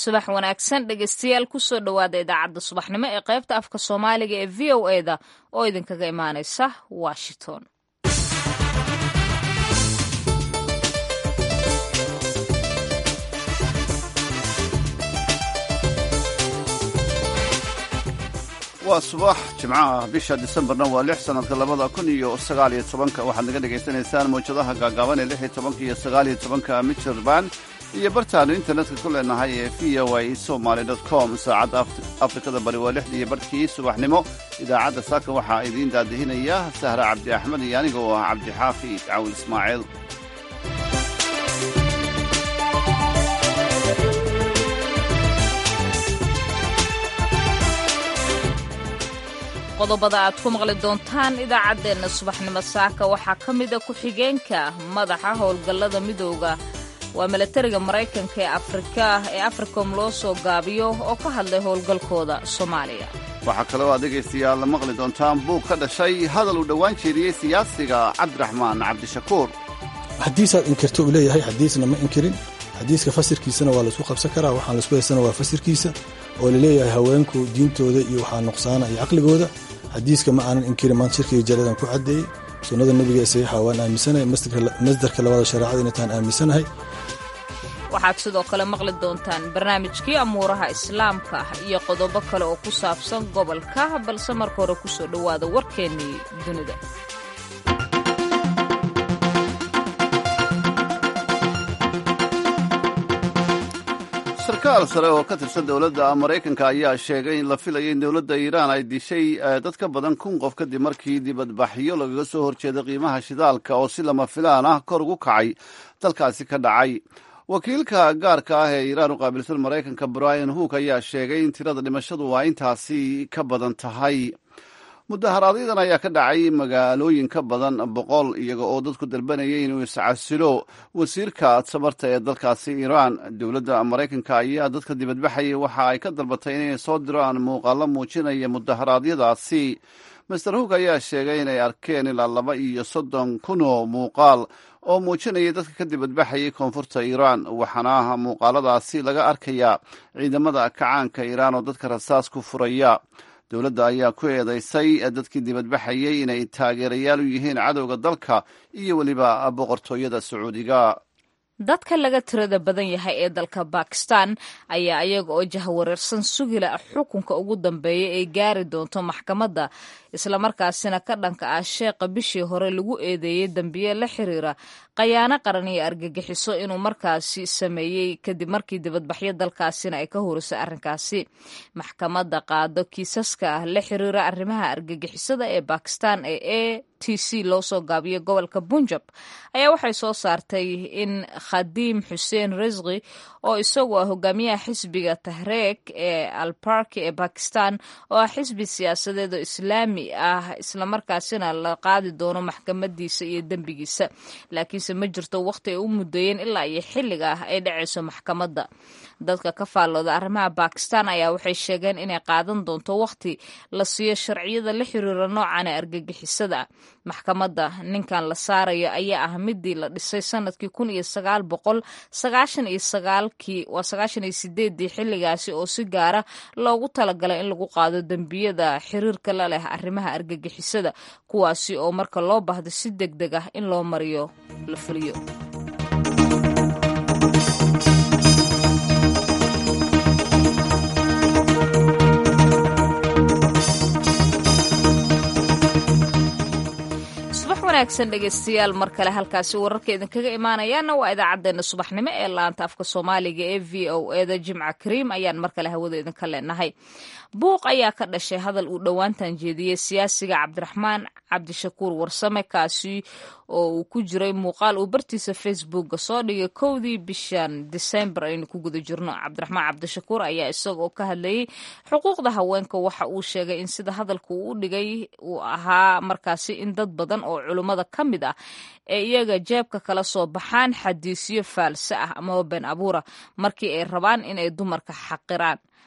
subax wanaagsan dhegeystayaal kusoo dhowaada idaacadda subaxnimo ee qaybta afka soomaaliga ee v o eda oo idinkaga imaaneysa washington waa subax jimcaha bisha disembarna waa lix sanadka labada kun iyo sagaaliyo tobanka waxaad naga dhagaysanaysaan mawjadaha gaagaaban ee lix iyo tobanka iyo sagaaliyo tobanka michirband iyo bartaanu internetka ku leenahay ee v o a somaly com saacadda afrikada bari waa lixdii barhkii subaxnimo idaacadda saaka waxaa idiin daadihinaya sahra cabdi axmed iyo aniga oo ah cabdixaafi cawil ismaaciil qodobada aad ku maqli doontaan idaacaddeenna subaxnimo saaka waxaa ka mida ku-xigeenka madaxa howlgallada midooda waa milatariga maraykanka ee afrika ee africom loo soo gaabiyo oo ka hadlay howlgalkooda soomaaliya waxaa kaloo aad dhegaystayaal la maqli doontaan buug ka dhashay hadal uu dhowaan jeediyey siyaasiga cabdiraxmaan cabdishakuur xadiisaad inkirto uu leeyahay xadiisna ma inkirin xadiiska fasirkiisana waa laisku qabsan karaa waxaan laisku haysana waa fasirkiisa oo laleeyahay haweenku diintooda iyo waxaa nuqsaana iyo caqligooda xadiiska ma aanan inkirin maanta shirkiga jaradan ku caddeeyey sunnada nebiga ee saxiixa waan aaminsanahay masdarka labaada shareecada inaytaan aaminsanahay waxaad sidoo kale maqli doontaan barnaamijkii amuuraha islaamka iyo qodobo kale oo ku saabsan gobolka balse marka hore kusoo dhowaada warkeennii dunida sarkaal sare oo ka tirsan dowladda maraykanka ayaa sheegay in la filayay in dowladda iiraan ay dishay dad ka badan kun qof kadib markii dibadbaxyo lagaga soo horjeeday qiimaha shidaalka oo si lama filaan ah kor ugu kacay dalkaasi ka dhacay wakiilka gaarka ah ee iiraan u qaabilsan maraykanka brian hook ayaa sheegay in tirada dhimashadu waa intaasi ka badan tahay mudaharaadyaddan ayaa ka dhacay magaalooyin ka badan boqol iyaga oo dadku dalbanayay inuu iscasilo wasiirka tamarta ee dalkaasi iiraan dowladda maraykanka ayaa dadka dibadbaxayay waxa ay ka dalbatay inay soo diraan muuqaalo muujinaya mudaharaadyadaasi master hook ayaa sheegay inay arkeen ilaa laba iyo soddon kun oo muuqaal oo muujinaya dadka ka dibadbaxayay koonfurta iiraan waxaana muuqaaladaasi laga arkayaa ciidamada kacaanka iiraan oo dadka rasaas ku furaya dowladda ayaa ku eedaysay dadkii dibadbaxayay inay taageerayaal u yihiin cadowga dalka iyo weliba boqortooyada sacuudiga dadka laga tirada badan yahay ee dalka bakistan ayaa iyaga oo jahwareersan sugila xukunka ugu dambeeya ay gaari doonto maxkamadda islamarkaasina ka dhanka ah sheeqa bishii hore lagu eedeeyey dembiye la xiriira khayaano qaran iyo argagixiso inuu markaasi sameeyey kadib markii dibadbaxyo dalkaasina ay ka horisay arrinkaasi maxkamadda qaado kiisaska ah la xiriira arrimaha argagixisada ee bakistan ee a t c loo soo gaabiyo gobolka bunjab ayaa waxay soo saartay in khadiim xuseen risqi oo isagu ah hogaamiyaha xisbiga tahreek ee albarki ee bakistan oo ah xisbi siyaasadeed oo islaami ah islamarkaasina la qaadi doono maxkamadiisa iyo dembigiisa laakiinse ma jirto waqti ay u muddeeyeen ilaa iyo xilliga ah ay dhacayso maxkamadda dadka ka faallooda arrimaha bakistan ayaa waxay sheegeen inay qaadan doonto waqti la siiyo sharciyada la xiriira noocan ee argagixisada maxkamadda ninkan la saarayo ayaa ah midii la dhisay sanadkii kun iyo sagaal boqol sagaashan iyo sagaalkii waa sagaashan iyo sideeddii xilligaasi oo si gaara loogu talagalay in lagu qaado dembiyada xiriirka la leh arrimaha argagixisada kuwaasi oo marka loo baahdo si deg deg ah in loo mariyo la fuliyo wanaagsan dhegeystayaal mar kale halkaasi wararka idinkaga imaanayaana waa idaacaddeenna subaxnimo ee laanta afka soomaaliga ee v o eda jimca kariim ayaan mar kale hawada idinka leenahay buuq ayaa ka dhashay hadal uu dhowaantan jeediyey siyaasiga cabdiraxmaan cabdishakuur warsame kaasi oo uu ku jiray muuqaal uu bartiisa facebooka soo dhigay kowdii bishan disembar aynu ku guda jirno cabdiraxmaan cabdishakuur ayaa isagoo ka hadlayay xuquuqda haweenka waxa uu sheegay in sida hadalka uu u dhigay uu ahaa markaasi in dad badan oo culummada ka mid ah ee iyaga jeebka kala soo baxaan xadiisyo faalse ah amaba been abuura markii ay rabaan inay dumarka xaqiraan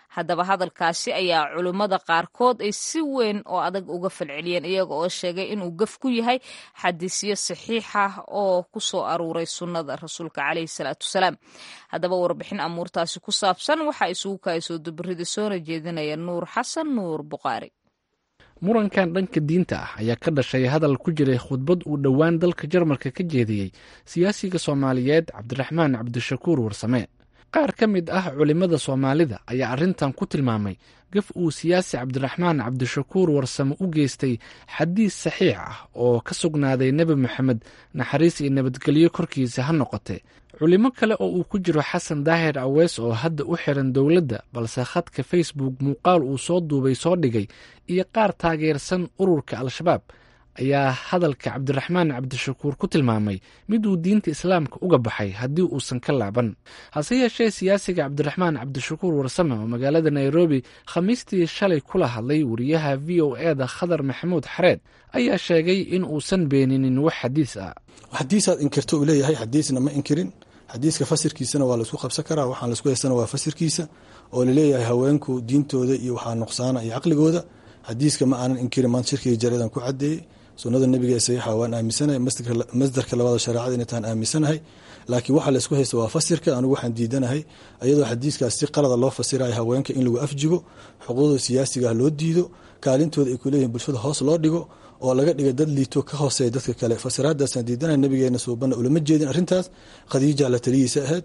haddaba hadalkaasi ayaa culimmada qaarkood ay si weyn oo adag uga falceliyeen iyaga oo sheegay inuu gaf ku yahay xadiisyo saxiixa oo ku soo aruuray sunnada rasuulka caleyhi salaatu wasalaam haddaba warbixin amuurtaasi ku saabsan waxaa isugu kaasoo dubarida soona jeedinaya nuur xasan nuur buqaari murankan dhanka diinta ah ayaa ka dhashay hadal ku jiray khudbad uu dhowaan dalka jarmalka ka jeediyey siyaasiga soomaaliyeed cabdiraxmaan cabdishakuur warsame qaar ka mid ah culimmada soomaalida ayaa arrintan ku tilmaamay gaf uu siyaasi cabdiraxmaan cabdishakuur warsame u geystay xadiis saxiix ah oo ka sugnaaday nebi moxamed naxariis iyo nabadgelyo korkiisa ha noqote culimo kale oo uu ku jiro xasan daahir aweys oo hadda u xiran dowladda balse khadka facebook muuqaal uu soo duubay soo dhigay iyo qaar taageersan ururka al-shabaab ayaa hadalka cabdiraxmaan cabdishakuur ku tilmaamay mid uu diinta islaamka uga baxay haddii uusan ka laaban hase yeeshee siyaasiga cabdiraxmaan cabdishakuur warsame oo magaalada nairobi khamiistii shalay kula hadlay wariyaha v o e da khadar maxamuud xareed ayaa sheegay in uusan beeninin wax xadiis ah xadiisaad inkirto uu leeyahay xadiisna ma inkirin xadiiska fasirkiisana waa laisku qabsan karaa waxaan laisku haystana waa fasirkiisa oo laleeyahay haweenku diintooda iyo waxaa nuqsaana iyo caqligooda xadiiska ma aanan inkirin maanta shirkiga jaradan ku cadeeyey sunada nebiga ee saxiixa waan aaminsanahay masdarka labada shareecada inay tahan aaminsanahay laakiin waxa laysku haysta waa fasirka anigu waxaan diidanahay iyadoo xadiiskaas si qalada loo fasirayo haweenka in lagu afjigo xuquuqda siyaasiga ah loo diido kaalintooda ay kuleeyihin bulshada hoos loo dhigo oo laga dhiga dad liito ka hooseeya dadka kale fasiraadaasaan diidanahay nabigeena suubana ulama jeedin arrintaas khadiija la taliyiisa ahayd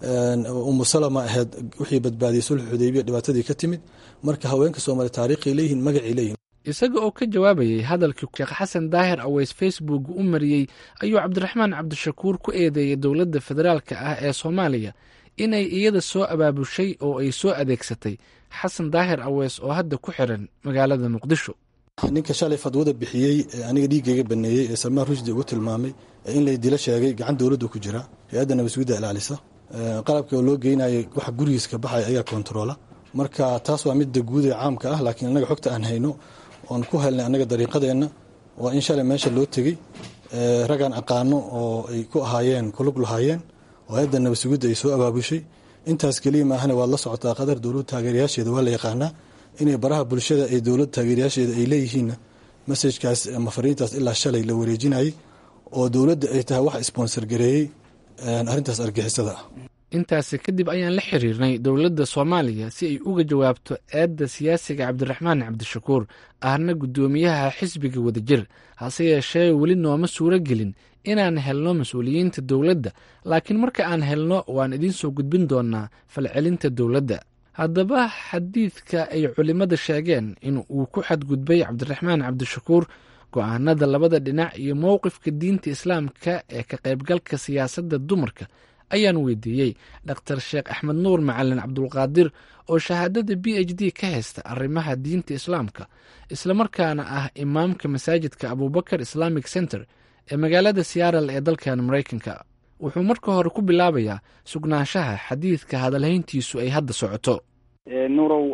umu salama ahayd wixii badbaadiyey sulx xudaybiya dhibaatadii ka timid marka haweenka soomaaliya taariikhay leeyihin magacay leeyihin isaga oo ka jawaabayay hadalkii sheekh xasan daahir aweys facebook u mariyey ayuu cabdiraxmaan cabdishakuur ku eedeeyey dowladda federaalka ah ee soomaaliya inay iyada soo abaabushay oo ay soo adeegsatay xasan daahir aweys oo hadda ku xiran magaalada muqdisho ninka shalay fadwada bixiyey ee aniga dhiiggayga baneeyey ee salmaan rushdi ugu tilmaamay ee in lay dilo sheegay gacan dowladdu ku jira hay-adda nabasgudda ilaalisa qalabka oo loo geynayay waxa gurigiis ka baxaya ayaa kontaroola marka taas waa midda guud ee caamka ah laakiin annaga xogta aan hayno oon ku helnay annaga dariiqadeenna waa in shalay meesha loo tegey ragaan aqaano oo ay ku ahaayeen kulug lahaayeen oo hay-adda nabasugidda ay soo abaabushay intaas keliya maahane waad la socotaa qadar dowlad taageerayaasheeda waa la yaqaanaa inay baraha bulshada ee dowlad taageerayaasheeda ay leeyihiinna masajkaas ama fariintaas ilaa shalay la wareejinayay oo dowladda ay tahay wax sponsor gareeyey arrintaas argixisada ah intaasi kadib ayaan la xiriirnay dowladda soomaaliya si ay uga jawaabto eedda siyaasiga cabdiraxmaan cabdishakuur ahna guddoomiyaha xisbiga wadajir hase yeeshee weli nooma suuro gelin inaan helno mas-uuliyiinta dowladda laakiin marka aan helno waan idiin soo gudbin doonaa falcelinta dowladda haddaba xadiidka ay culimmada sheegeen in uu ku xadgudbay cabdiraxmaan cabdishakuur go-aanada labada dhinac iyo mowqifka diinta islaamka ee ka qaybgalka siyaasadda dumarka ayaan weydiiyey dhaktar sheekh axmed nuur macalin cabdulqaadir oo shahaadada b h d ka haysta arrimaha diinta islaamka islamarkaana ah imaamka masaajidka abubakar islamic center ee magaalada siyaaral ee dalkan maraykanka wuxuu marka hore ku bilaabayaa sugnaanshaha xadiidka hadalhayntiisu ay hadda socoto nurow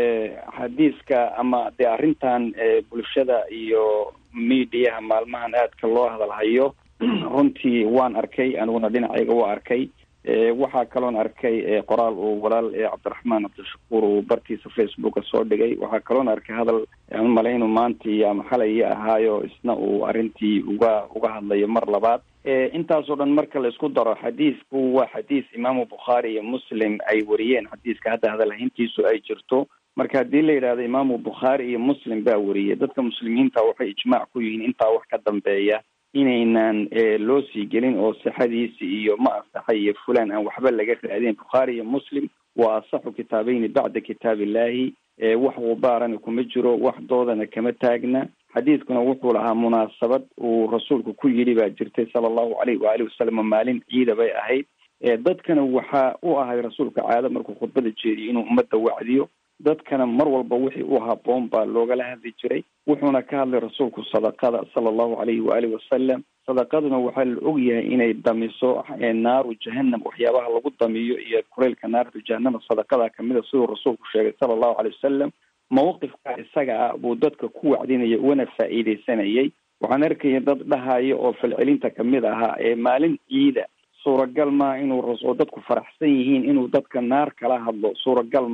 xadiiska ama dee arrintan bulshada iyo miidiyaha maalmahan aadka loo hadalhayo runtii waan arkay aniguna dhinacayga waa arkay waxaa kaloon arkay qoraal uu walaal cabdiraxmaan cabdishakuur uu bartiisa facebooka soo dhigay waxaa kaloon arkay hadal aan malay inuu maantii ama xalayii ahaayo isna uu arrintii uga uga hadlayo mar labaad intaasoo dhan marka la isku daro xadiisku waa xadiis imaamu bukhaari iyo muslim ay wariyeen xadiiska hadda hadalhayntiisu ay jirto marka haddii la yidhahdo imaamu bukhaari iyo muslim baa wariyay dadka muslimiinta waxay ijmaac ku yihiin intaa wax ka dambeeya inaynan loo sii gelin oo sixadiisi iyo ma asaxay iyo fulan aan waxba laga raadin bukhaari iyo muslim waa asaxu kitaabeyni bacda kitaab illahi wax gubaarana kuma jiro wax doodana kama taagna xadiidkuna wuxuu lahaa munaasabad uu rasuulku ku yidhi baa jirtay sala allahu alayh waalihi wasalam maalin ciida bay ahayd dadkana waxaa u ahay rasuulka caado markuu khudbada jeediyo inuu ummadda wacdiyo dadkana mar walba wixii u haboon baa loogala hadli jiray wuxuuna ka hadlay rasuulku sadaqada sala allahu alayhi waalihi wasalam sadaqaduna waxaa la og yahay inay damiso naaru jahanam waxyaabaha lagu damiyo iyo kuleylka naartu jahanama sadaqada kamida siduu rasuulku sheegay sala allahu alayh wasalam mawqifka isaga ah buu dadka ku wacdinaya ugana faa'iideysanayay waxaan arkaya dad dhahaya oo falcelinta kamid ahaa ee maalin ciida suuragal maa inuu oo dadku faraxsan yihiin inuu dadka naar kala hadlo suuragal ma ah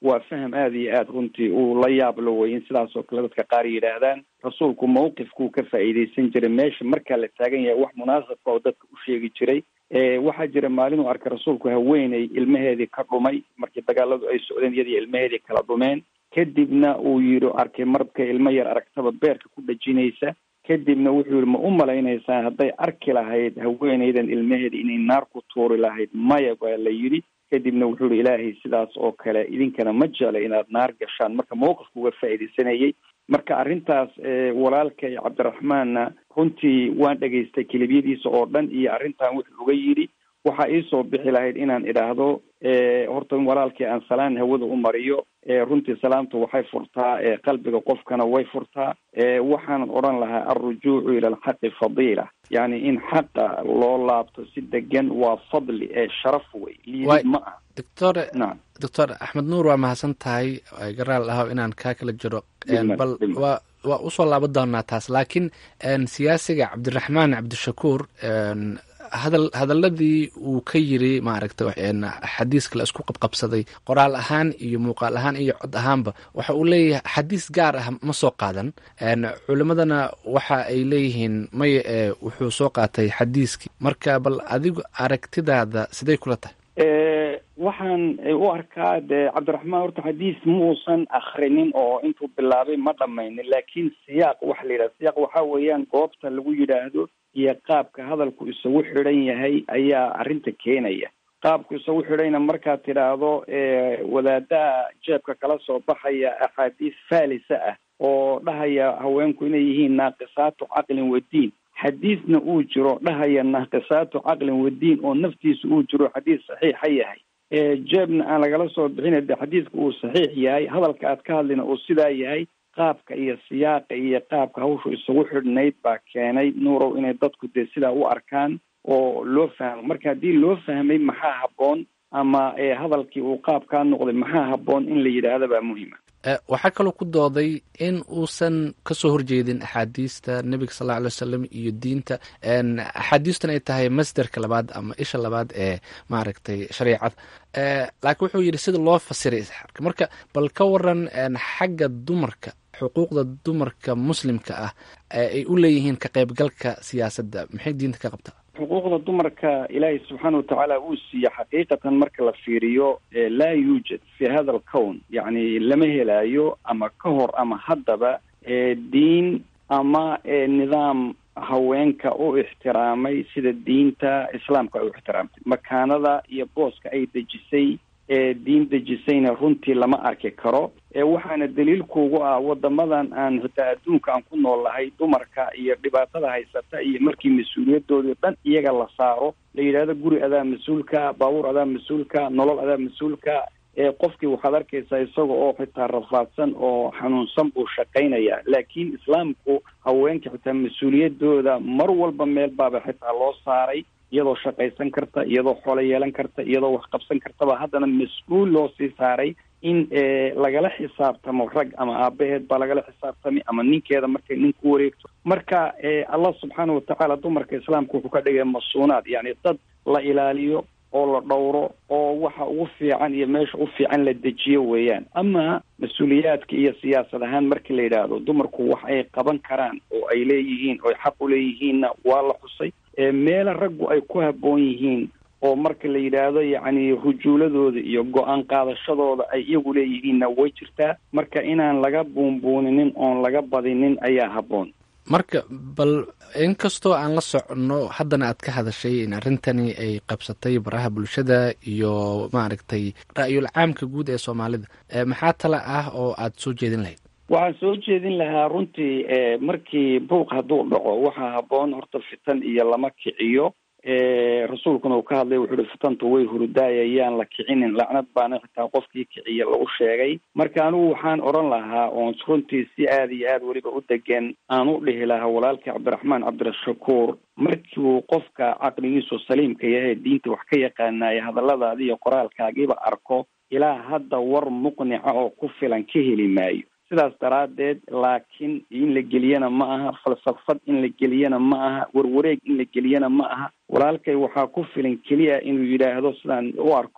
waa faham aada iyo aada runtii uu la yaab lo wey in sidaas oo kale dadka qaar yidhaahdaan rasuulku mawqifkuu ka faa'iidaysan jiray meesha markaa la taagan yahay wax munaasabka oo dadka u sheegi jiray waxaa jira maalin uu arkay rasuulku haweeney ilmaheedii ka dhumay markii dagaaladu ay socdeen iyadii ilmaheedii kala dhumeen kadibna uu yidhi arkay markay ilmo yar aragtaba beerka ku dhajinaysa kadibna wuxuu yihi ma u malaynaysaa hadday arki lahayd haweeneydan ilmaheeda inay naar ku tuuri lahayd maya baa la yidhi kadibna wuxuu yihi ilaahay sidaas oo kale idinkana ma jecla inaad naar gashaan marka mawqifka uga faa'iidaysanayay marka arrintaas walaalkay cabdiraxmaanna runtii waan dhegaystay kelibyadiisa oo dhan iyo arrintan wuxuu uga yidhi waxaa iisoo bixi lahayd inaan idhaahdo horta walaalkii aan salaan hawada u mariyo runtii salaamtu waxay furtaa qalbiga qofkana way furtaa waxaanan odhan lahaa alrujuucu ila alxaqi fadiila yani in xaqa loo laabto si degan waa fadli ee sharaf wey liidid ma ah doctor nacam doctor axmed nuur waa mahadsan tahay garaal ahaw inaan kaa kala jiro Dhimad, bal dhimad. waa waa usoo laaban doonaa taas laakiin siyaasiga cabdiraxmaan cabdishakuur hadal hadaladii uu ka yiri maaragta xadiiska la isku qabqabsaday qoraal ahaan iyo muuqaal ahaan iyo cod ahaanba waxa uu leeyahay xadiis gaar ah ma soo qaadan culimadana waxa ay leeyihiin maya ee wuxuu soo qaatay xadiiskii marka bal adigu aragtidaada siday kula tahay waxaan u arkaa de cabdiraxmaan horta xadiis muusan akrinin oo intuu bilaabay ma dhamaynin laakiin siyaaq waxa la yidhaha siyaaq waxa weeyaan goobta lagu yidhaahdo iyo qaabka hadalku isagu xidhan yahay ayaa arrinta keenaya qaabku isagu xidhayna markaad tidhaahdo wadaadaha jeebka kala soo baxaya axaadiis faalisa ah oo dhahaya haweenku inay yihiin naaqisaatu caqlin wadiin xadiisna uu jiro dhahaya naaqisaatu caqlin wadiin oo naftiisa uu jiro xadiis saxiixa yahay jeebna aan lagala soo bixin de xadiiska uu saxiix yahay hadalka aad ka hadlina uu sidaa yahay qaabka iyo siyaaqa iyo qaabka hawshu isagu xidhnayd baa keenay nuurow inay dadku dee sidaa u arkaan oo loo fahmo marka haddii loo fahmay maxaa habboon ama hadalkii uu qaabkaa noqday maxaa habboon in la yidhaahda baa muhima waxaa kaloo ku dooday in uusan kasoo horjeedin axaadiista nebiga sal lla alay wasalam iyo diinta axaadiistuna ay tahay masderka labaad ama isha labaad ee maaragtay shareicada laakiin wuxuu yidhi sida loo fasiray isxaarka marka bal ka waran xagga dumarka xuquuqda dumarka muslimka ah ay u leeyihiin ka qaybgalka siyaasadda maxay diinta ka qabtaa xuquuqda dumarka ilaahay subxaana watacaala uu siiye xaqiiqatan marka la fiiriyo laa yuujad fi hada alcown yacni lama helaayo ama ka hor ama haddaba diin ama nidaam haweenka u ixtiraamay sida diinta islaamka ay u ixtiraamtay makaanada iyo booska ay dejisay diin dejisayna runtii lama arki karo waxaana daliilkuugu ah wadamadan aan xitaa adduunka aan ku nool lahay dumarka iyo dhibaatada haysata iyo markii mas-uuliyadoodii dhan iyaga la saaro la yidhahdo guri adaa mas-uulka baabuur adaa mas-uulka nolol adaa mas-uulka qofkii waxaad arkaysaa isaga oo xitaa rafaadsan oo xanuunsan buu shaqaynaya laakiin islaamku haweenka xitaa mas-uuliyadooda mar walba meel baaba xitaa loo saaray iyadoo shaqaysan karta iyadoo xoolo yeelan karta iyadoo wax qabsan kartaba haddana mas-uul loo sii saaray in lagala xisaabtamo rag ama aabaheed baa lagala xisaabtami ama ninkeeda markay nin ku wareegto marka allah subxaana watacaala dumarka islaamka wuxuu ka dhigay masuunaad yacni dad la ilaaliyo oo la dhowro oo waxa ugu fiican iyo meesha u fiican la dejiyo weeyaan ama mas-uuliyaadka iyo siyaasad ahaan markii la yidhaahdo dumarku wax ay qaban karaan oo ay leeyihiin oo ay xaq u leeyihiinna waa la xusay meela raggu ay ku habboon yihiin oo marka la yidhaahdo yacni rujuuladooda iyo go-aan qaadashadooda ay iyagu leeyihiinna way jirtaa marka inaan laga buunbuuninin oon laga badinin ayaa habboon marka bal inkastoo aan la soconno haddana aad ka hadashay in arrintani ay qabsatay baraha bulshada iyo maaragtay ra'yul caamka guud ee soomaalida maxaa tala ah oo aad soo jeedin lahayd waxaan soo jeedin lahaa runtii markii buuq hadduu dhaco waxaa habboon horta fitan iyo lama kiciyo rasuulkuna uu ka hadlay wuxuu uhi fitantu way hurudaayayaan la kicinin lacnad baana xitaa qofkii kiciya lagu sheegay marka anigu waxaan odhan lahaa oon runtii si aada iyo aada weliba u degan aan u dhihi lahaa walaalkii cabdiraxmaan cabdirashakuur markiuu qofka caqligiisu saliimka yahay diinta wax ka yaqaanaya hadalladaadi iyo qoraalkaagiiba arko ilaa hadda war muqnica oo ku filan ka heli maayo sidaas daraaddeed laakiin in la geliyana ma aha falsafad in la geliyana ma aha warwareeg in la geliyana ma aha walaalkay waxaa ku filan keliya inuu yidhaahdo sidaan u arko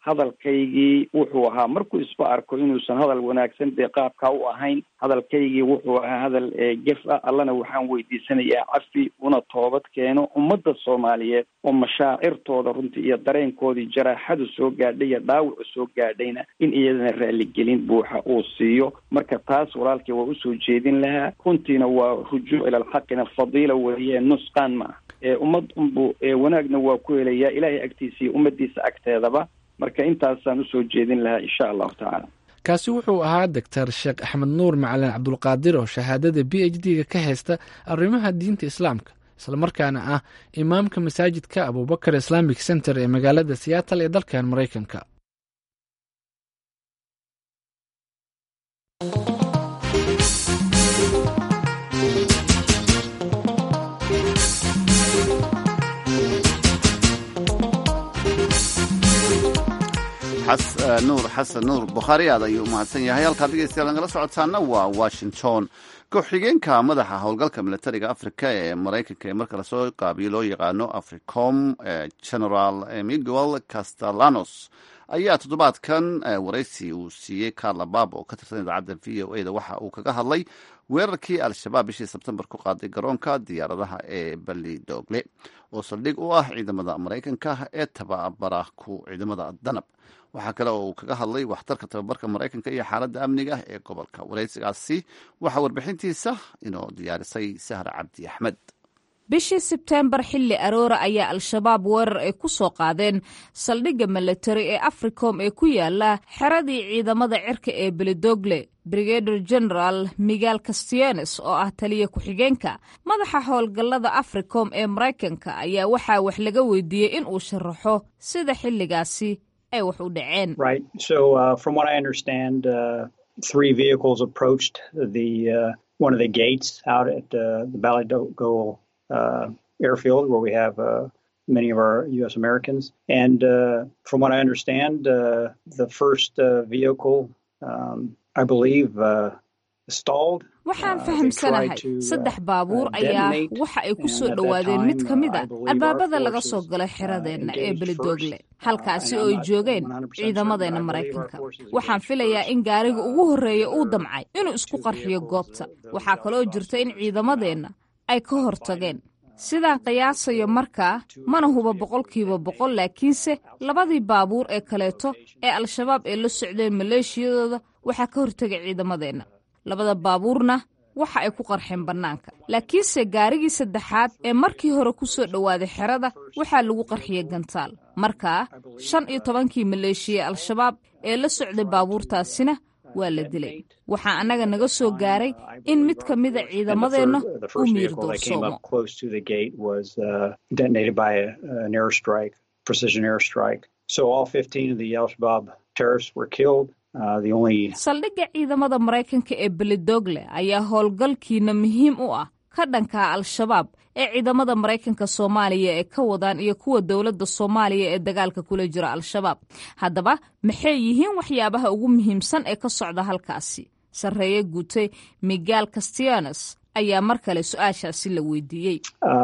hadalkaygii wuxuu ahaa markuu isba arko inuusan hadal wanaagsan dee qaabkaa u ahayn hadalkaygii wuxuu ahaa hadal gef ah allana waxaan weydiisanayaa cafi una toobad keeno ummadda soomaaliyeed oo mashaacirtooda runtii iyo dareenkoodii jaraaxadu soo gaadhay iyo dhaawacu soo gaadhayna in iyadana raaligelin buuxa uu siiyo marka taas walaalkii waa usoo jeedin lahaa runtiina waa rujuuc ila alxaqina fadiila weeye nusqaan ma ah ummad unbu wanaagna waa ku helayaa ilaahay agtiisa iyo ummadiisa agteedaba marka intaasaan usoo jeedin lahaa insha allahu tacaala kaasi wuxuu ahaa doctor sheekh axmed nuur macalin cabdulqaadir oo shahaadada b h d ga ka haysta arrimaha diinta islaamka islamarkaana ah imaamka masaajidka abubakar islamic center ee magaalada seattle ee dalkan maraykanka nuur xasan nuur bukhaari aad ayuu umahadsan yahay halkaad dhegeystayaal nagala socotaana waa washington ku-xigeenka madaxa howlgalka militariga africa ee maraykanka ee marka lasoo qaabiyo loo yaqaano africom general miguel castellanos ayaa toddobaadkan waraysi uu siiyey carla bab oo ka tirsan idaacadda v o a da waxa uu kaga hadlay weerarkii al-shabaab bishii sebtembar ku qaaday garoonka diyaaradaha ee bali doogle oo saldhig u ah ciidamada maraykanka ee tababara ku ciidamada danab waxaa kale oo uu kaga hadlay waxtarka tababarka maraykanka iyo xaaladda amniga ee gobolka waraysigaasi waxaa warbixintiisa inoo diyaarisay sahra cabdi axmed bishii sebteembar xilli aroora ayaa al-shabaab weerar ay ku soo qaadeen saldhigga milatari ee africom ee ku yaala xeradii ciidamada cirka ee belidogle brigader general miguel castianes oo ah taliya ku-xigeenka madaxa howlgallada africom ee maraykanka ayaa waxaa wax laga weydiiyey in uu sharaxo sida xilligaasi ay wax u dhaceen uh, airfield where we have uh, many of our U.S. Americans. And uh, from what I understand, uh, the first uh, vehicle, um, I believe, uh, stalled. waxaan fahamsanahay saddex baabuur ayaa waxa ay ku soo dhowaadeen mid ka mid a albaabada laga soo galay xiradeenna ee belidogle halkaasi oo ay joogeen ciidamadeenna maraykanka waxaan filayaa in gaariga ugu horreeya uu damcay inuu isku qarxiyo goobta waxaa kaloo jirta in ciidamadeenna ay ka hortageen sidaan qiyaasayo markaa mana huba boqolkiiba boqol laakiinse labadii baabuur ee kaleeto ee al-shabaab ee la socdeen maleeshiyadooda waxaa ka hortegay ciidamadeenna labada baabuurna waxa ay ku qarxeen bannaanka laakiinse gaarigii saddexaad ee markii hore ku soo dhowaaday xerada waxaa lagu qarxiyey gantaal markaa shan iyo tobankii maleeshiya al-shabaab ee la socday baabuurtaasina waa la dilay waxaa annaga naga soo gaaray in mid ka mida ciidamadeenna uu miir doorsoomo saldhigga ciidamada maraykanka ee belidogle ayaa howlgalkiina muhiim u ah ka dhankaa al-shabaab ee ciidamada maraykanka soomaaliya ee ka wadaan iyo kuwa dowladda soomaaliya ee dagaalka kula jira al-shabaab haddaba maxay yihiin waxyaabaha ugu muhiimsan ee ka socda halkaasi sarreeye guutay miguel castianes ayaa mar kale su-aashaasi la weydiiyey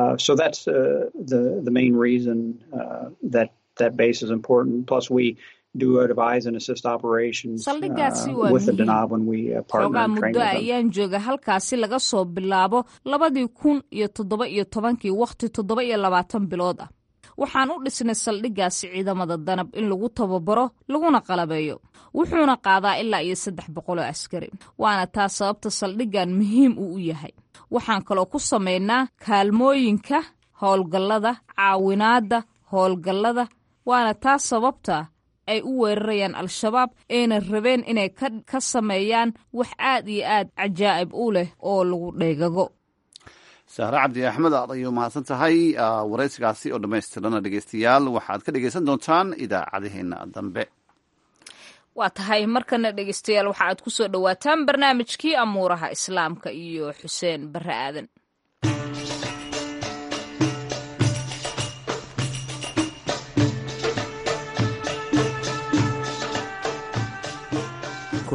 saldhiggaasi waa muhiim xoogaa muddo ayaan jooga halkaasi laga soo bilaabo labadii kun iyo toddoba iyo tobankii wakhti toddoba iyo labaatan bilood ah waxaan u dhisnay saldhiggaasi ciidamada danab in lagu tababaro laguna qalabeeyo wuxuuna qaadaa ilaa iyo saddex boqoloo askari waana taa sababta saldhiggan muhiim uu u yahay waxaan kaloo ku samaynaa kaalmooyinka howlgallada caawinaadda howlgallada waana taa sababta ay u weerarayaan al-shabaab ayna rabeen inay ka sameeyaan wax aad iyo aad cajaa'ib u leh oo lagu dheegago sahre cabdi axmed aad ayuu mahadsan tahay waraysigaasi oo dhammaystirana dhegeystayaal waxaad ka dhegeysan doontaan idaacadaheena dambe waa tahay markana dhegeystayaal waxa aad ku soo dhowaataan barnaamijkii amuuraha islaamka iyo xuseen barre aadan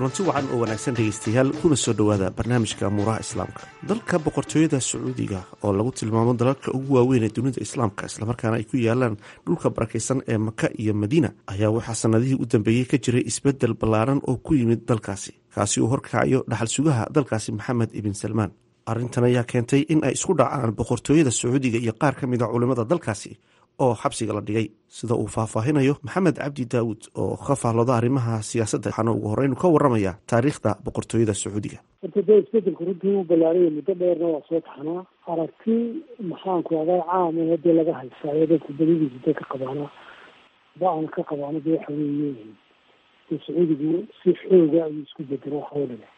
kulanti wacan oo wanaagsan dhegaystayaal kuna soo dhowaada barnaamijka amuuraha islaamka dalka boqortooyada sacuudiga oo lagu tilmaamo dalalka ugu waaweyn ee dunida islaamka islamarkaana ay ku yaalaan dhulka barakaysan ee maka iyo madiina ayaa waxaa sannadihii u dambeeyey ka jiray isbeddel ballaaran oo ku yimid dalkaasi kaasi uu horkacayo dhaxal sugaha dalkaasi maxamed ibn salmaan arrintan ayaa keentay in ay isku dhacaan boqortooyada sacuudiga iyo qaar ka mid a culimmada dalkaasi oo xabsiga la dhigay sida uu faahfaahinayo maxamed cabdi daawud oo ka faallooda arrimaha siyaasadda waxaana ugu horreyn ka warramaya taariikhda boqortooyada sacuudiga horta dee isbedelku runtii u ballaaraya muddo dheerna waa soo taxnaa aragti maxaanku adaa caam ee dee laga haysaayo dadku badidiisa dee ka qabaana ba-an ka qabaana dee waxa weeye dee sacuudigu si xooga ayuu isku bedelo waxa oo dhiga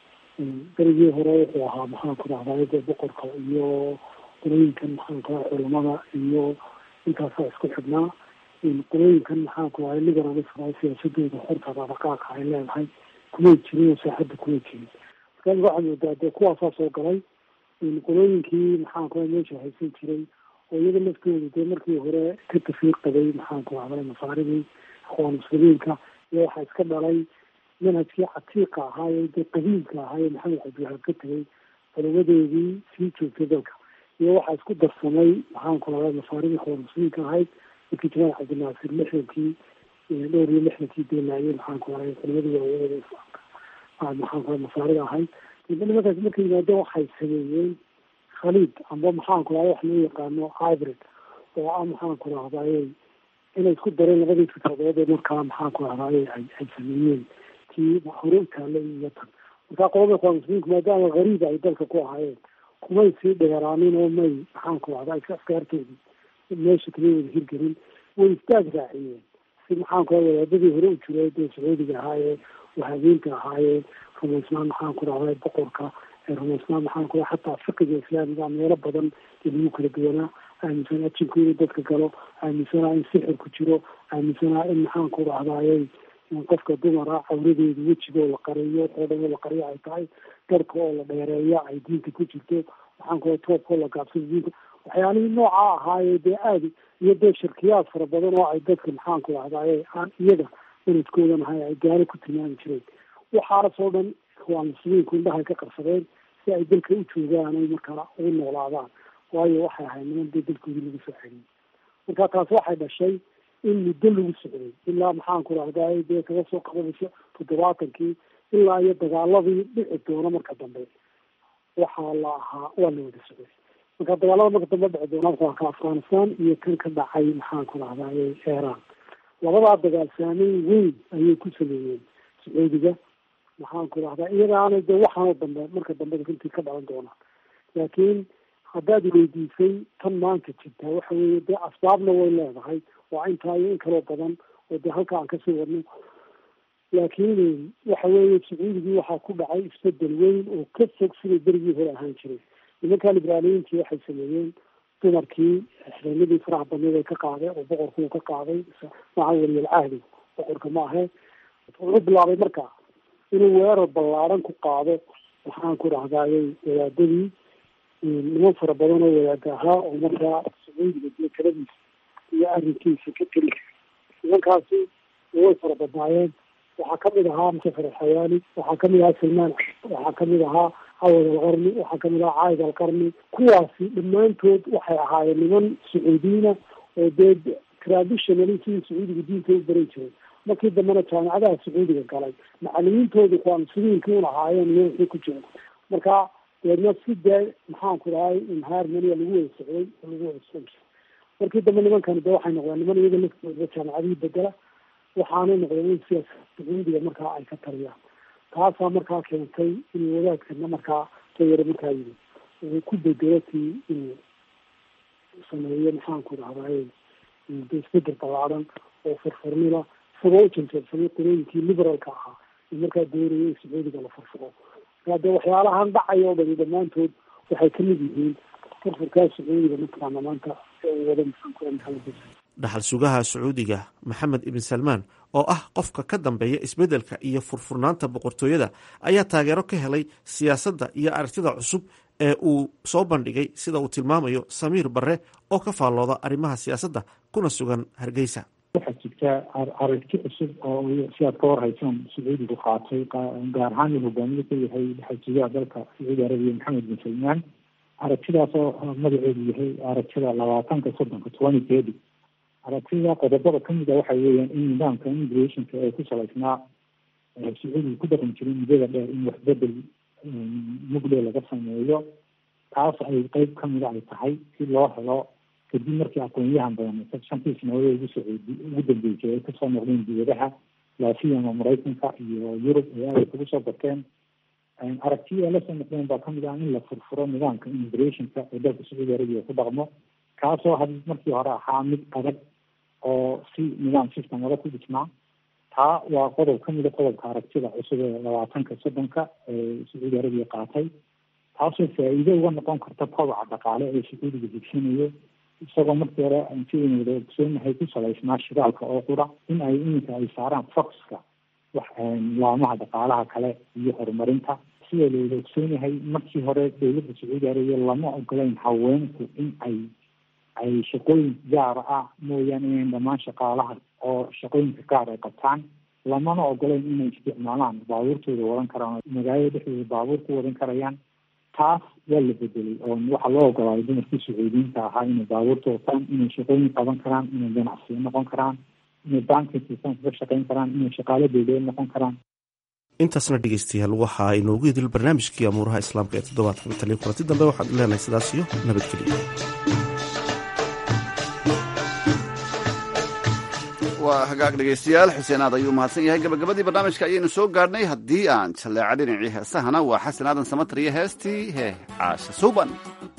berigii hore wuxuu ahaa maxaanku dhahdaay dee boqorka iyo qolooyinkan maxaanku aa culamada iyo intaasaa isku xidhnaa qolooyinkan maxaanku ahay liberalism siyaasadooda horta dhaqaaqa ay leedahay kumay jirin oo saaxadda kumay jirin marka waxaa moodaa dee kuwaasaa soo galay qolooyinkii maxaanku ahay meesha haysan jiray oo iyada laftooda dee markii hore ka tafiir qabay maxaanku ahday masaaridii akhwaan muslimiinka iyo waxaa iska dhalay manhajkii catiiqa ahaaye dee qadiimka ahaaye maxamed cabdiwahaab ka tegay culamadeedii sii joogtay dalka iyo waxaa isku darsamay maxaanku ahday masaaridii akhwaan muslimiinka ahayd markii jamaal cabdinaasir lixdankii dhowr iyo lixdankii deenaayey maxaanku ahay culimadii waaweynada islaamka maxaanku ahay masaarida ahayd nimankaas markay yimaadeen waxay sameeyeen khaliid amba maxaanku ahay wax loo yaqaano hybrid oo ah maxaanku rahdaye inay isku dareen labadii fikradood ee markaa maxaanku rahdaye ay ay sameeyeen kii hore u taallay iyo tan markaa qolada ikhwaan muslimiinku maadaama gariib ay dalka ku ahaayeen kumay sii dheeraanin oo may maxaanku rahday askaartoodii meesha kama wada hirgelin way istaag raaciyeen si maxaanku raa wadaadadii hore u jiray dee sacuudiga ahaayee wahabiinta ahaayee rumaysnaan maxaanku rahday boqorka ee rumaysnaan maxaanku raa xataa fiqiga islaamiga meelo badan ee lagu kala duwanaa aaminsanaa jinku inuu dadka galo aaminsanaa in sixir ku jiro aaminsanaa in maxaanku rahdayey qofka dumara cawradeedu wejigoo la qariyo oo dhan oo la qariyo ay tahay darka oo la dheereeya ay diinta ku jirto maxaanku raa toobka oo la gaabsado diinta waxyaalihii nooca ahaayee dee aadi iyo dee shirkiyaad fara badan oo ay dadka maxaanku rahdaye aan iyaga sanadkoodan ahay ay gaalo ku tilmaami jireen waxaasoo dhan waa muslimiinku indhahay ka qarsadeen si ay dalka u joogaan ay markaa ugu noolaadaan waayo waxay ahayd niman dee dalkoodii lagu soo celiyey marka taas waxay dhashay in muddo lagu socday ilaa maxaanku rahdaye dee kaga soo qabanayso toddobaatankii ilaa iyo dagaaladii dhici doono marka dambe waxaa la ahaa waa la wada socday marka dagaalada marka dambe dhici doona waa ka afghanistan iyo kan ka dhacay maxaanku rahdaye iran labadaa dagaal saameyn weyn ayay ku sameeyeen sacuudiga maxaanku rahdaa iyagaana de waxaanoo dambe marka dambe runtii ka dhalan doonaan laakiin haddaad weydiisay tan maanta jirtaa waxa weeye dee asbaabna way leedahay waa intaa iyo in kaloo badan oo dee halka aan kasii wadno laakiin waxa weeye sacuudigii waxaa ku dhacay isbedel weyn oo ka fog siday berigii hore ahaan jiray nimankaa liberaaliyiintii waxay sameeyeen dumarkii xireenadii faraha badneed ay ka qaadeen oo boqorku uu ka qaaday maca weliyal cahdi boqorka ma ahe wuxuu bilaabay marka inuu weerar ballaaran ku qaado waxaan ku dhahdaayay wadaadadii niman fara badan oo wadaada ahaa oo markaa sacuudiga dee taladiisa iyo arrinkiisa ka teli nimankaasi way fara badnaayeen waxaa kamid ahaa musafar alxayaali waxaa kamid ahaa salmaan waxaa kamid ahaa cawad alqarni waxaa kamid ahaa caayid alqarni kuwaasi dhammaantood waxay ahaayeen niman sacuudiyiina oo dee traditionally sidii sacuudiga diinta u baran jiray markii dambena jaamicadaha sacuudiga galay macalimiintoodu kuwaa muslimiinkii un ahaayeen iyo wixii ku jira marka deedna si dee maxaanku dhahay inharmonia lagu wada socday oo lagu wada socon jiray markii dambe nimankani de waxay noqdeen niman iyaga laftooda jaamicadihii bedela waxaanay noqdeen in siyaasa sacuudiga markaa ay ka taliyaan taasaa markaa keentay inuu wadaadkana markaa tayare markaa yidi uu ku bedelo tii inuu sameeyo maxaanku dhahdaye de isbedel ballaaran oo furfurnila isagoo u janjeersamay qolooyinkii liberalka ahaa ee markaa doonaya in sacuudiga la furfuro markaa dee waxyaalahan dhacay oo dhani dhammaantood waxay kamid yihiin furfurkaa sacuudiga mataqaana maanta ee uu wada maxaanku maxamed dhaxal sugaha sacuudiga maxamed ibn salmaan oo ah qofka ka dambeeya isbeddelka iyo furfurnaanta boqortooyada ayaa taageero ka helay siyaasadda iyo aragtida cusub ee uu soo bandhigay sida uu tilmaamayo samiir barre oo ka faallooda arrimaha siyaasadda kuna sugan hargeysa waxaa jirta jirta aragti cusub oo si aad ka warhaysaan sacuudigu qaatay gaar ahaan uu hogaamiye ka yahay xajiyaha dalka sacuudi arabiya maxamed bin salmaan aragtidaas oo magaceedu yahay aragtida labaatanka soddonka twenty thirty aragtida qodobada kamid a waxa weeyaan in nidaamka immigrationka ee ku salaysnaa sacuudiga ku dhaqan jiray muddada dheer in waxbedel mugdhe laga sameeyo taas ay qeyb kamida ay tahay si loo helo kadib markii aqoonyahan badan shantii sanadood ugu socodi ugu dambeysay ay kasoo noqdeen dibadaha laasiyama maraykanka iyo yurub ee aada kugu soo barteen aragtiya ay lasoo noqdeen baa kamid ah in la furfuro nidaamka immigrationka ee dalka sacuudi arabiya ku dhaqmo kaasoo had markii hore ahaa mid adag oo si nidaam system adag ku dhisnaa taa waa qodob kamida qodobka aragtida cusub ee labaatanka soddonka ee sacuudi arabiya qaatay taasoo faa-iido uga noqon karta kobaca dhaqaale ee sacuudiga higsanayo isagoo markii hore si aynu wada ogsoonahay ku salaysnaa shidaalka oo qura in ay iminka ay saaraan foxka wax laamaha dhaqaalaha kale iyo horumarinta sida la wada ogsoonahay markii hore dowladda sacuudi arabiya lama ogolayn haweenku in ay ay shaqooyin gaara ah mooyaane inayn dhammaan shaqaalaha oo shaqooyinka gaar ay qabtaan lamana ogolayn inay isticmaalaan baabuurtooda wadan karaan magaalada dhexdooda baabuur ku wadan karayaan taas waa la bedelay oo waxaa loo ogolaaday dumarkii sacuudiyiinta ahaa inay baabuurta wataan inay shaqooyin qaban karaan inay ganacsiyo noqon karaan inay banking systemka ka shaqeyn karaan inay shaqaalo dowladeed noqon karaan intaasna dhegeystayaal waxaa inoogu idil barnaamijkii amuuraha islaamka ee toddobaadkan taliya kulanti dambe waxaan leenahay sidaas iyo nabadgelyo waa hagaag dhegaystayaal xuseen aad ayuu mahadsan yahay gabagabadii barnaamijka ayaynu soo gaadhnay haddii aan jalleeca dhinacii heesahana waa xasan aadan samatriyo heestii hee caasha suuban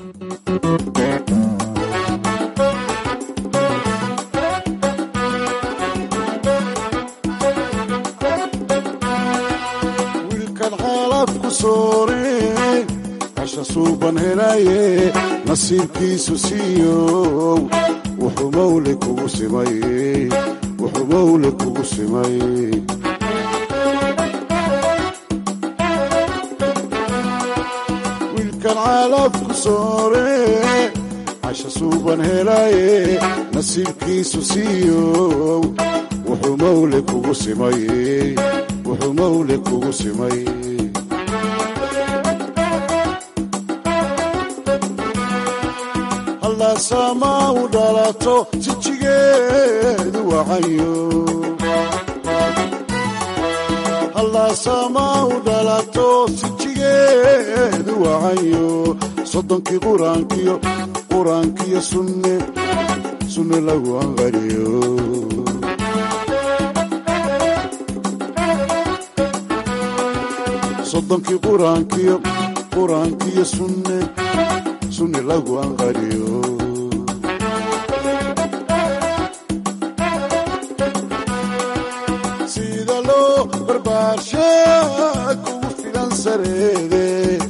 wiilkan xaalad ku soore casha suuban helaye nasiibkiisu siiyow wuxuu mawle kugu simay wuxuu mawle kugu simay wiilkan caalad ku soore casha suuban helaye nasiibkiisu siiyow wuxuu mawle kugu simay wuxuu mawle kugu simay hallaasama u dhalato jijigeedu wacayo hallaasama u dhalato sijigeedu wacayo soddonkii quraankiyo quraankiyo sunne sunne lagu anqariyo soddonkii quraankiyo quraankiyo sunne sunne lagu anqariyo sida loo barbaarsha kugu filan sareede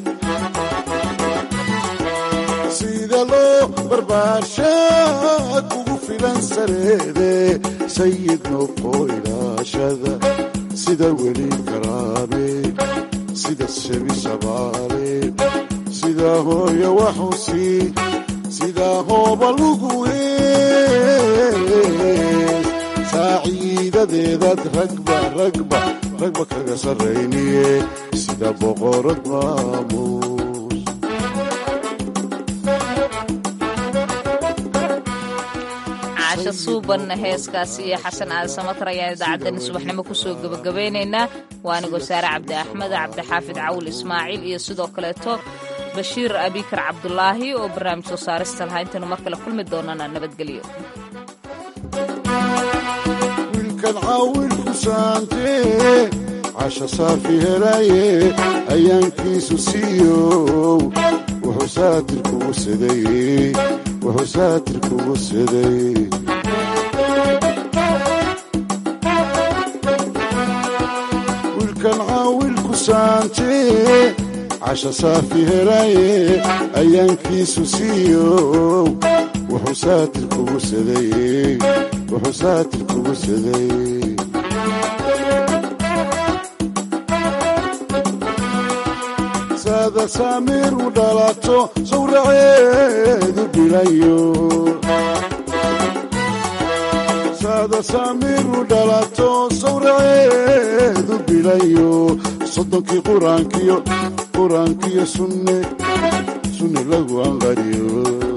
sida loo barbaarsha kugu filan sareede sayid noqo ilaashada sida weli karaame sida shebi shabaale sida hooyo waxusi sida hooba lugu hees saaciidadeedaad ragba ragba ragba kaga sarrayniye sida boqorad maamuus caasho suuban heeskaasi iyo xasan aali samatar ayaan idaacaddani subaxnimo kusoo gebagabeynaynaa waa anigoo saare cabdi axmed cabdixaafid cawil ismaaciil iyo sidoo kaleeto bashiir abikar cabdulaahi oo barnaamij soo saarista lahaa intaynu mar kale kulmi doonana nabadgelyo wiilkan caawilku saantee casha saafi helaye ayaankiisu siiyow wuxuu saatir kugu saday wuxuu saatir kugu saday wiilkan caawilku saantee casha saafi helaye ayaankiisu siiyow wuxuu saatir kugu saday wuxuu saatir kugu saday saada saamiir u dhalato sawraceedu dhilayo saada saamiru dhalato sawraceedu bilayo soddonkii quraankiyo quraankiyo sunne sunne lagu anqariyo